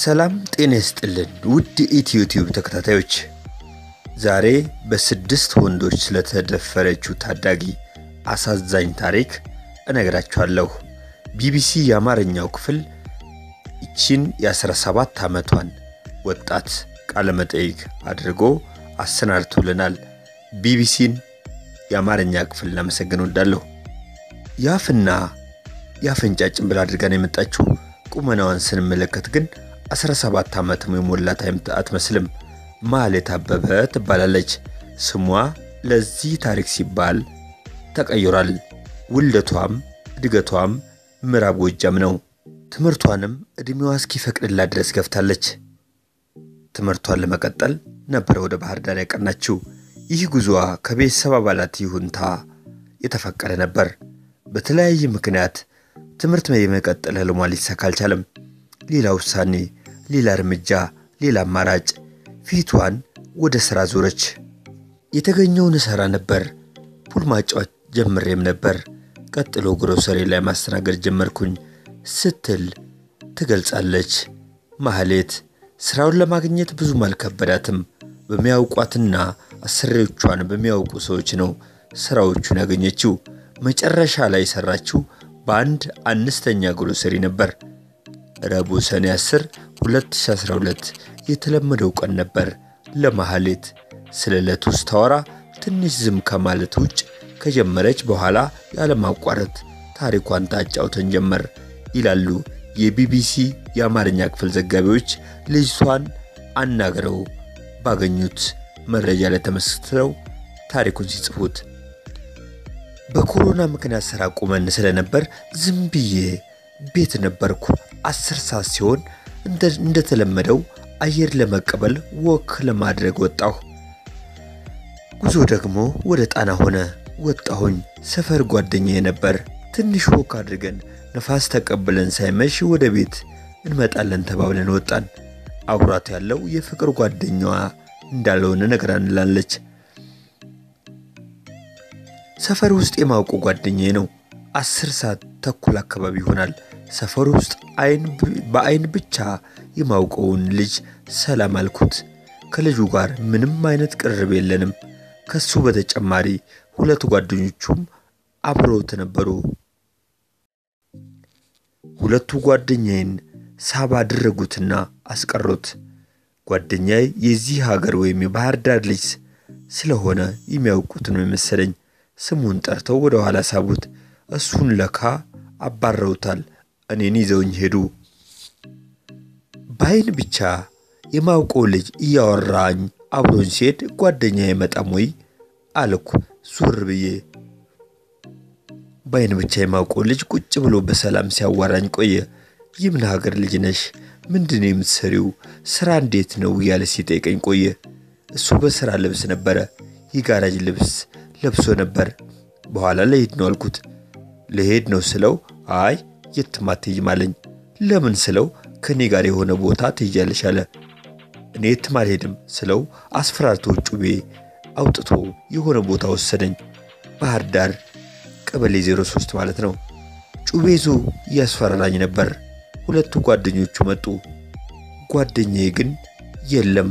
ሰላም ጤና ይስጥልን ውድ ኢትዮ ቲዩብ ተከታታዮች፣ ዛሬ በስድስት ወንዶች ስለተደፈረችው ታዳጊ አሳዛኝ ታሪክ እነግራችኋለሁ። ቢቢሲ የአማርኛው ክፍል ይቺን የ17 ዓመቷን ወጣት ቃለመጠይቅ አድርጎ አሰናድቶልናል። ቢቢሲን የአማርኛ ክፍል ላመሰግን ወዳለሁ። የአፍና የአፍንጫ ጭንብል አድርጋ ነው የመጣችው። ቁመናዋን ስንመለከት ግን 17 ዓመትም የሞላት አትመስልም። ማህሌት አበበ ትባላለች። ስሟ ለዚህ ታሪክ ሲባል ተቀይሯል። ውልደቷም እድገቷም ምዕራብ ጎጃም ነው። ትምህርቷንም ዕድሜዋ እስኪፈቅድላት ድረስ ገፍታለች። ትምህርቷን ለመቀጠል ነበረ ወደ ባህር ዳር ያቀናችው። ይህ ጉዞዋ ከቤተሰብ አባላት ይሁንታ የተፈቀደ ነበር። በተለያየ ምክንያት ትምህርት የመቀጠል ህልሟ ሊሳካ አልቻለም። ሌላ ውሳኔ፣ ሌላ እርምጃ፣ ሌላ አማራጭ። ፊቷን ወደ ሥራ ዞረች። የተገኘውን እሠራ ነበር። ፑል ማጫወት ጀምሬም ነበር። ቀጥሎ ግሮሰሪ ላይ ማስተናገድ ጀመርኩኝ ስትል ትገልጻለች። ማህሌት ሥራውን ለማግኘት ብዙም አልከበዳትም። በሚያውቋትና አሰሪዎቿን በሚያውቁ ሰዎች ነው ሥራዎቹን ያገኘችው። መጨረሻ ላይ የሠራችው በአንድ አነስተኛ ግሮሰሪ ነበር። ረቡዕ ሰኔ 10 2012 የተለመደው ቀን ነበር ለማህሌት። ስለ ዕለቱ ስታወራ ትንሽ ዝም ከማለት ውጭ ከጀመረች በኋላ ያለማቋረጥ ታሪኳን ታጫውተን ጀመር ይላሉ የቢቢሲ የአማርኛ ክፍል ዘጋቢዎች ልጅቷን አናግረው ባገኙት መረጃ ላይ ተመስርተው ታሪኩን ሲጽፉት። በኮሮና ምክንያት ሥራ ቁመን ስለነበር ዝም ብዬ ቤት ነበርኩ። አስር ሰዓት ሲሆን እንደተለመደው አየር ለመቀበል ወክ ለማድረግ ወጣሁ። ጉዞ ደግሞ ወደ ጣና ሆነ። ወጣሁኝ። ሰፈር ጓደኛዬ ነበር። ትንሽ ወክ አድርገን ነፋስ ተቀብለን ሳይመሽ ወደ ቤት እንመጣለን ተባብለን ወጣን። አብሯት ያለው የፍቅር ጓደኛዋ እንዳልሆነ ነግራንላለች። ሰፈር ውስጥ የማውቀው ጓደኛዬ ነው። አስር ሰዓት ተኩል አካባቢ ይሆናል። ሰፈር ውስጥ በአይን ብቻ የማውቀውን ልጅ ሰላም አልኩት። ከልጁ ጋር ምንም አይነት ቅርብ የለንም። ከሱ በተጨማሪ ሁለት ጓደኞቹም አብረውት ነበሩ። ሁለቱ ጓደኛዬን ሳባ አደረጉትና አስቀሩት። ጓደኛዬ የዚህ ሀገር ወይም የባህር ዳር ልጅ ስለሆነ የሚያውቁት ነው የመሰለኝ። ስሙን ጠርተው ወደ ኋላ ሳቡት። እሱን ለካ አባረውታል። እኔን ይዘውኝ ሄዱ። በአይን ብቻ የማውቀው ልጅ እያወራኝ አብሮኝ ሲሄድ ጓደኛ የመጣም ወይ አልኩ ዞር ብዬ። በአይን ብቻ የማውቀው ልጅ ቁጭ ብሎ በሰላም ሲያዋራኝ ቆየ። የምን ሀገር ልጅ ነሽ? ምንድን የምትሰሪው? ስራ እንዴት ነው? እያለ ሲጠይቀኝ ቆየ። እሱ በስራ ልብስ ነበረ፣ የጋራጅ ልብስ ለብሶ ነበር። በኋላ ልሄድ ነው አልኩት። ልሄድ ነው ስለው አይ የትም አትሄጂም አለኝ። ለምን ስለው ከእኔ ጋር የሆነ ቦታ ትሄጃለሽ አለ። እኔ የትም አልሄድም ስለው አስፈራርቶ ጩቤ አውጥቶ የሆነ ቦታ ወሰደኝ። ባህር ዳር ቀበሌ 03 ማለት ነው። ጩቤ ይዞ እያስፈራራኝ ነበር። ሁለቱ ጓደኞቹ መጡ። ጓደኛዬ ግን የለም።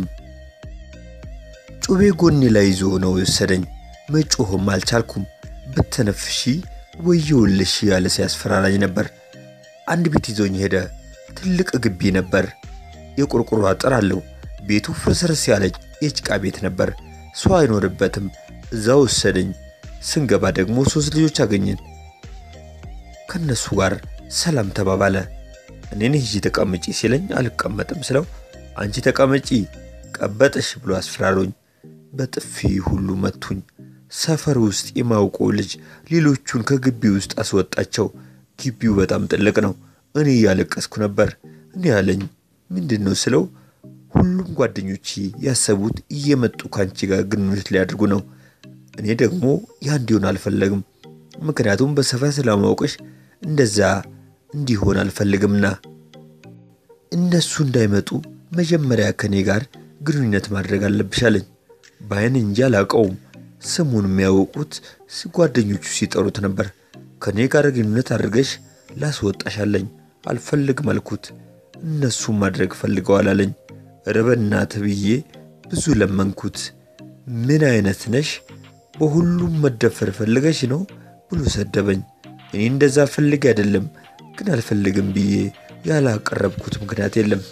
ጩቤ ጎኔ ላይ ይዞ ነው የወሰደኝ። መጮህም አልቻልኩም። ብትነፍሺ ወየውልሽ ያለ ሲያስፈራራኝ ነበር። አንድ ቤት ይዞኝ ሄደ። ትልቅ ግቢ ነበር። የቆርቆሮ አጥር አለው። ቤቱ ፍርስርስ ያለ የጭቃ ቤት ነበር። ሰው አይኖርበትም። እዛ ወሰደኝ። ስንገባ ደግሞ ሶስት ልጆች አገኘን። ከነሱ ጋር ሰላም ተባባለ። እኔን ሂጂ ተቀመጪ ሲለኝ አልቀመጥም ስለው አንቺ ተቀመጪ ቀበጥሽ ብሎ አስፈራሮኝ በጥፊ ሁሉ መቱኝ። ሰፈር ውስጥ የማውቀው ልጅ ሌሎቹን ከግቢ ውስጥ አስወጣቸው። ግቢው በጣም ጥልቅ ነው። እኔ እያለቀስኩ ነበር። እኔ ያለኝ ምንድን ነው ስለው ሁሉም ጓደኞቼ ያሰቡት እየመጡ ከአንቺ ጋር ግንኙነት ሊያደርጉ ነው። እኔ ደግሞ ያ እንዲሆን አልፈለግም። ምክንያቱም በሰፈር ስለማውቅሽ እንደዛ እንዲሆን አልፈልግምና እነሱ እንዳይመጡ መጀመሪያ ከእኔ ጋር ግንኙነት ማድረግ አለብሽ አለኝ። በአይን እንጂ አላውቀውም። ስሙን የሚያውቁት ጓደኞቹ ሲጠሩት ነበር። ከእኔ ጋር ግንኙነት አድርገሽ ላስወጣሽ አለኝ። አልፈልግም አልኩት። እነሱም ማድረግ ፈልገዋል አለኝ። ኧረ በእናትህ ብዬ ብዙ ለመንኩት። ምን አይነት ነሽ? በሁሉም መደፈር ፈልገሽ ነው ብሎ ሰደበኝ። እኔ እንደዛ ፈልግ አይደለም ግን አልፈልግም ብዬ ያላቀረብኩት ምክንያት የለም።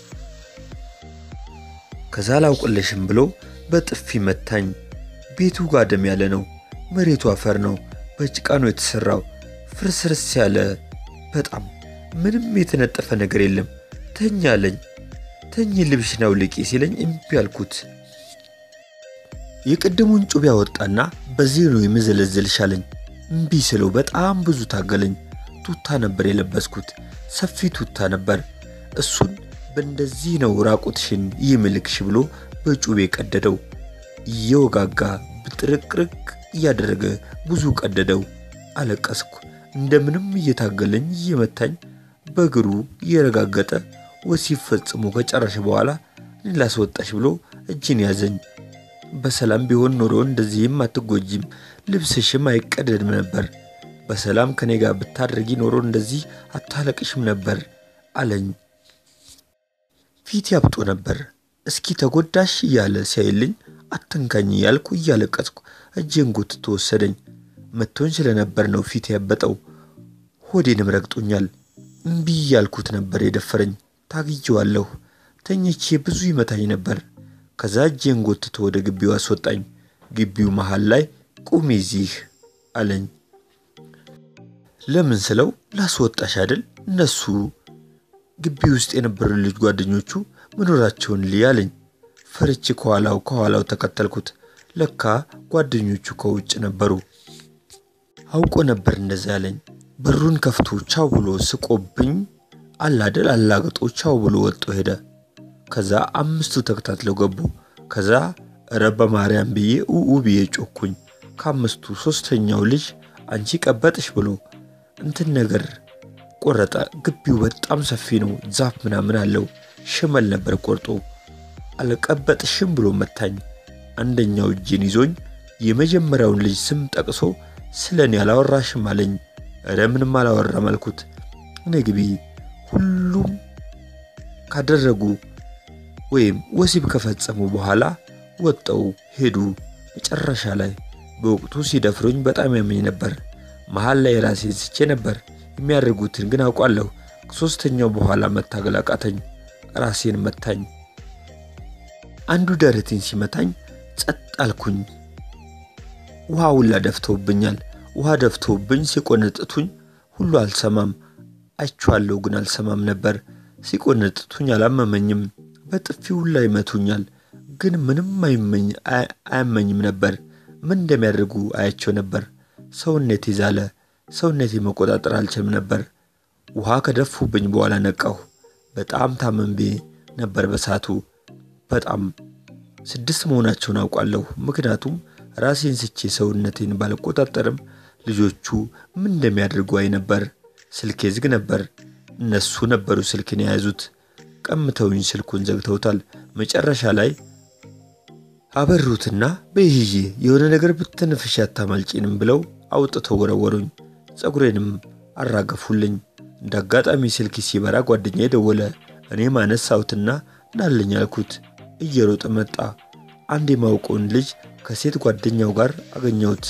ከዛ አላውቅልሽም ብሎ በጥፊ መታኝ። ቤቱ ጋደም ያለ ነው። መሬቱ አፈር ነው። በጭቃ ነው የተሰራው። ፍርስርስ ያለ በጣም ምንም የተነጠፈ ነገር የለም። ተኛ አለኝ። ተኝ ልብሽን አውልቂ ሲለኝ እምቢ አልኩት። የቅድሙን ጩቤ ያወጣና በዚህ ነው የምዘለዝልሽ አለኝ። እምቢ ስለው በጣም ብዙ ታገለኝ። ቱታ ነበር የለበስኩት፣ ሰፊ ቱታ ነበር። እሱን በእንደዚህ ነው ራቁትሽን ይምልክሽ ብሎ በጩቤ ቀደደው። እየወጋጋ ብጥርቅርቅ እያደረገ ብዙ ቀደደው። አለቀስኩ። እንደምንም እየታገለኝ እየመታኝ በእግሩ እየረጋገጠ ወሲብ ፈጽሞ ከጨረሽ በኋላ እኔ ላስወጣሽ ብሎ እጅን ያዘኝ። በሰላም ቢሆን ኖሮ እንደዚህም አትጎጂም፣ ልብስሽም አይቀደድም ነበር። በሰላም ከኔ ጋር ብታደርጊ ኖሮ እንደዚህ አታለቅሽም ነበር አለኝ። ፊት ያብጦ ነበር። እስኪ ተጎዳሽ እያለ ሲያይልኝ አትንካኝ እያልኩ እያለቀስኩ እጄን ጎትቶ ወሰደኝ። መቶኝ ስለነበር ነው ፊት ያበጠው። ሆዴንም ረግጦኛል። እምቢ እያልኩት ነበር የደፈረኝ። ታግዬዋለሁ። ተኝቼ ብዙ ይመታኝ ነበር። ከዛ እጄን ጎትቶ ወደ ግቢው አስወጣኝ። ግቢው መሃል ላይ ቁሚ እዚህ አለኝ። ለምን ስለው ላስወጣሽ አይደል እነሱ ግቢ ውስጥ የነበሩ ልጅ ጓደኞቹ መኖራቸውን ልይ አለኝ። ፈርቼ ከኋላው ከኋላው ተከተልኩት። ለካ ጓደኞቹ ከውጭ ነበሩ። አውቆ ነበር እንደዛ ያለኝ። በሩን ከፍቶ ቻው ብሎ ስቆብኝ አላደል አላግጦ ቻው ብሎ ወጥቶ ሄደ። ከዛ አምስቱ ተከታትለው ገቡ። ከዛ እረ በማርያም ብዬ ኡኡ ብዬ ጮኩኝ። ከአምስቱ ሶስተኛው ልጅ አንቺ ቀበጥሽ ብሎ እንትን ነገር ቆረጠ። ግቢው በጣም ሰፊ ነው፣ ዛፍ ምናምን አለው። ሽመል ነበር ቆርጦ አልቀበጥሽም ብሎ መታኝ። አንደኛው እጄን ይዞኝ የመጀመሪያውን ልጅ ስም ጠቅሶ ስለ እኔ አላወራሽም አለኝ። እረ ምንም አላወራም አልኩት። እኔ ግቢ ሁሉም ካደረጉ ወይም ወሲብ ከፈጸሙ በኋላ ወጠው ሄዱ። መጨረሻ ላይ በወቅቱ ሲደፍሩኝ በጣም ያመኝ ነበር። መሀል ላይ ራሴን ስቼ ነበር። የሚያደርጉትን ግን አውቋለሁ። ከሶስተኛው በኋላ መታገል አቃተኝ። ራሴን መታኝ። አንዱ ደረቴን ሲመታኝ ጸጥ አልኩኝ። ውሃ ሁላ ደፍተውብኛል። ውሃ ደፍተውብኝ ሲቆነጥቱኝ ሁሉ አልሰማም። አይቼዋለሁ ግን አልሰማም ነበር። ሲቆነጥቱኝ አላመመኝም። በጥፊ ሁላ ይመቱኛል፣ ግን ምንም አያመኝም ነበር። ምን እንደሚያደርጉ አያቸው ነበር። ሰውነቴ ዛለ። ሰውነቴ መቆጣጠር አልችልም ነበር። ውሃ ከደፉብኝ በኋላ ነቃሁ። በጣም ታመምቤ ነበር በሳቱ በጣም ስድስት መሆናቸውን አውቃለሁ። ምክንያቱም ራሴን ስቼ ሰውነቴን ባልቆጣጠርም ልጆቹ ምን እንደሚያደርጉ አይ ነበር። ስልኬ ዝግ ነበር። እነሱ ነበሩ ስልክን የያዙት። ቀምተውኝ ስልኩን ዘግተውታል። መጨረሻ ላይ አበሩትና በይህዬ የሆነ ነገር ብትንፍሽ አታማልጪንም ብለው አውጥተው ወረወሩኝ። ፀጉሬንም አራገፉልኝ። እንደ አጋጣሚ ስልክ ሲበራ ጓደኛ ደወለ። እኔም አነሳሁትና ናለኝ አልኩት። እየሮጠ መጣ። አንድ የማውቀውን ልጅ ከሴት ጓደኛው ጋር አገኘሁት።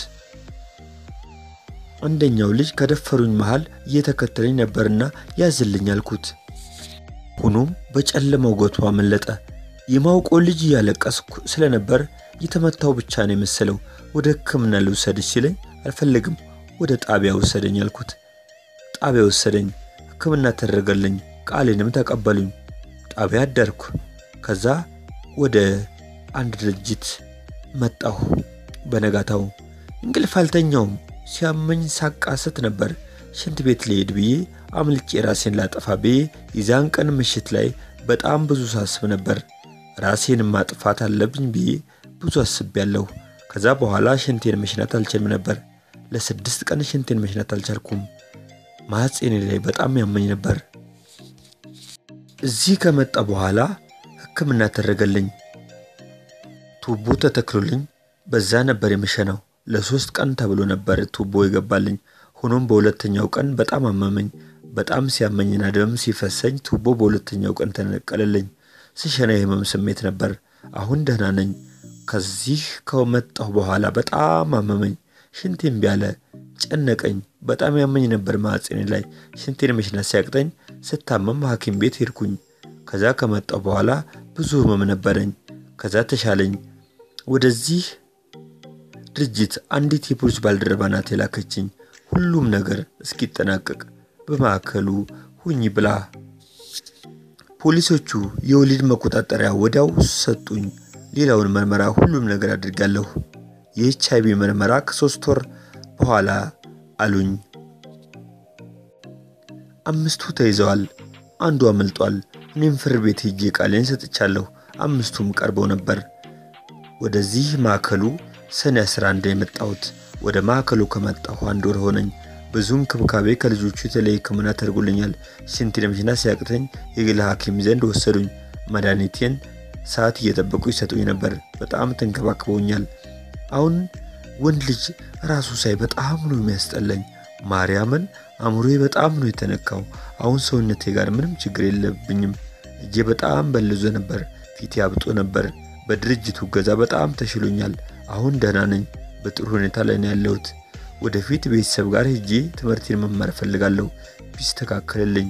አንደኛው ልጅ ከደፈሩኝ መሃል እየተከተለኝ ነበርና ያዝልኝ አልኩት። ሆኖም በጨለማው ጎቶ አመለጠ። የማውቀው ልጅ እያለቀስኩ ስለነበር የተመታው ብቻ ነው የመሰለው። ወደ ሕክምና ልውሰድሽ ሲለኝ አልፈልግም፣ ወደ ጣቢያ ወሰደኝ አልኩት። ጣቢያ ወሰደኝ። ሕክምና ተደረገልኝ። ቃሌንም ተቀበሉኝ። ጣቢያ አደርኩ። ከዛ ወደ አንድ ድርጅት መጣሁ። በነጋታው እንቅልፍ አልተኛውም። ሲያመኝ ሳቃስት ነበር። ሽንት ቤት ልሄድ ብዬ አምልጬ ራሴን ላጠፋ ብዬ የዛን ቀን ምሽት ላይ በጣም ብዙ ሳስብ ነበር። ራሴን ማጥፋት አለብኝ ብዬ ብዙ አስቤያለሁ። ከዛ በኋላ ሽንቴን መሽናት አልችልም ነበር። ለስድስት ቀን ሽንቴን መሽናት አልቻልኩም። ማህፀኔ ላይ በጣም ያመኝ ነበር። እዚህ ከመጣ በኋላ ሕክምና ተደረገልኝ። ቱቦ ተተክሎልኝ በዛ ነበር የምሸናው። ለሶስት ቀን ተብሎ ነበር ቱቦ ይገባልኝ። ሆኖም በሁለተኛው ቀን በጣም አመመኝ። በጣም ሲያመኝና ደም ሲፈሰኝ ቱቦ በሁለተኛው ቀን ተነቀለልኝ። ስሸና የህመም ስሜት ነበር። አሁን ደህና ነኝ። ከዚህ ከመጣሁ በኋላ በጣም አመመኝ። ሽንቴ እምቢ አለ። ጨነቀኝ። በጣም ያመኝ ነበር ማዕፀኔ ላይ። ሽንቴን መሽናት ሲያቅጠኝ ስታመም ሐኪም ቤት ሄድኩኝ። ከዛ ከመጣሁ በኋላ ብዙ ህመም ነበረኝ። ከዛ ተሻለኝ። ወደዚህ ድርጅት አንዲት የፖሊስ ባልደረባ ናት የላከችኝ ሁሉም ነገር እስኪጠናቀቅ በማዕከሉ ሁኝ ብላ። ፖሊሶቹ የወሊድ መቆጣጠሪያ ወዲያው ሰጡኝ። ሌላውን ምርመራ ሁሉም ነገር አድርጋለሁ። የኤች አይቪ ምርመራ ከሶስት ወር በኋላ አሉኝ። አምስቱ ተይዘዋል፣ አንዱ አመልጧል። እኔም ፍርድ ቤት ሄጄ ቃሌን ሰጥቻለሁ። አምስቱም ቀርበው ነበር። ወደዚህ ማዕከሉ ሰኔ 11 የመጣሁት። ወደ ማዕከሉ ከመጣሁ አንድ ወር ሆነኝ። ብዙ እንክብካቤ ከልጆቹ የተለየ ሕክምና ተደርጎልኛል። ሽንቴን መሽናት ሲያቅተኝ የግል ሐኪም ዘንድ ወሰዱኝ። መድኃኒቴን ሰዓት እየጠበቁ ይሰጡኝ ነበር። በጣም ተንከባክበውኛል። አሁን ወንድ ልጅ ራሱ ሳይ በጣም ነው የሚያስጠላኝ። ማርያምን አእምሮዬ በጣም ነው የተነካው። አሁን ሰውነቴ ጋር ምንም ችግር የለብኝም። እጄ በጣም በልዞ ነበር። ፊቴ አብጦ ነበር። በድርጅቱ እገዛ በጣም ተሽሎኛል። አሁን ደህና ነኝ። በጥሩ ሁኔታ ላይ ነው ያለሁት። ወደፊት ቤተሰብ ጋር ሄጄ ትምህርቴን መማር እፈልጋለሁ። ቢስተካከልልኝ።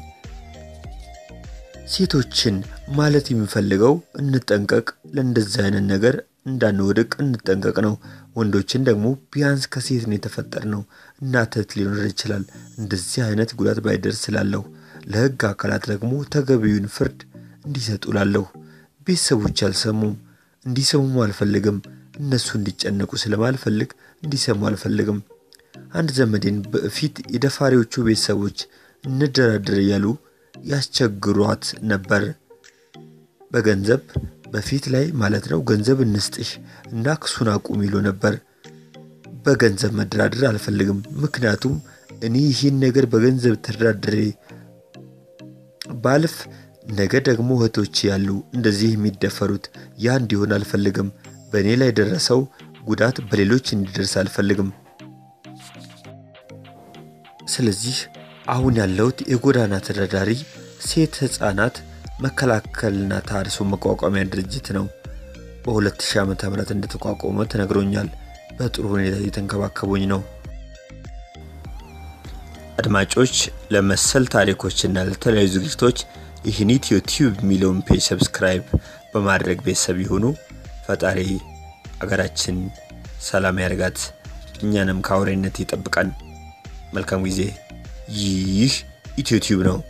ሴቶችን ማለት የሚፈልገው እንጠንቀቅ፣ ለእንደዚህ አይነት ነገር እንዳንወድቅ እንጠንቀቅ ነው። ወንዶችን ደግሞ ቢያንስ ከሴት ነው የተፈጠርነው። እናተት ሊኖር ይችላል። እንደዚህ አይነት ጉዳት ባይደርስ ስላለሁ ለሕግ አካላት ደግሞ ተገቢውን ፍርድ እንዲሰጡ ላለሁ። ቤተሰቦች አልሰሙም፣ እንዲሰሙም አልፈልግም። እነሱ እንዲጨነቁ ስለማልፈልግ እንዲሰሙ አልፈልግም። አንድ ዘመዴን በፊት የደፋሪዎቹ ቤተሰቦች እንደራደር እያሉ ያስቸግሯት ነበር። በገንዘብ በፊት ላይ ማለት ነው። ገንዘብ እንስጥሽ እና ክሱን አቁም ይሉ ነበር። በገንዘብ መደራደር አልፈልግም። ምክንያቱም እኔ ይህን ነገር በገንዘብ ተደራድሬ ባልፍ ነገ ደግሞ እህቶች ያሉ እንደዚህ የሚደፈሩት ያ እንዲሆን አልፈልግም። በእኔ ላይ የደረሰው ጉዳት በሌሎች እንዲደርስ አልፈልግም። ስለዚህ አሁን ያለሁት የጎዳና ተዳዳሪ ሴት ሕፃናት መከላከልና ተሃድሶ መቋቋሚያ ድርጅት ነው። በ2000 ዓ ም እንደተቋቋመ ተነግሮኛል። በጥሩ ሁኔታ እየተንከባከቡኝ ነው። አድማጮች ለመሰል ታሪኮችና ለተለያዩ ዝግጅቶች ይህን ኢትዮ ቲዩብ የሚለውን ፔጅ ሰብስክራይብ በማድረግ ቤተሰብ ይሁኑ። ፈጣሪ አገራችን ሰላም ያርጋት፣ እኛንም ከአውሬነት ይጠብቃን። መልካም ጊዜ። ይህ ኢትዮ ቲዩብ ነው።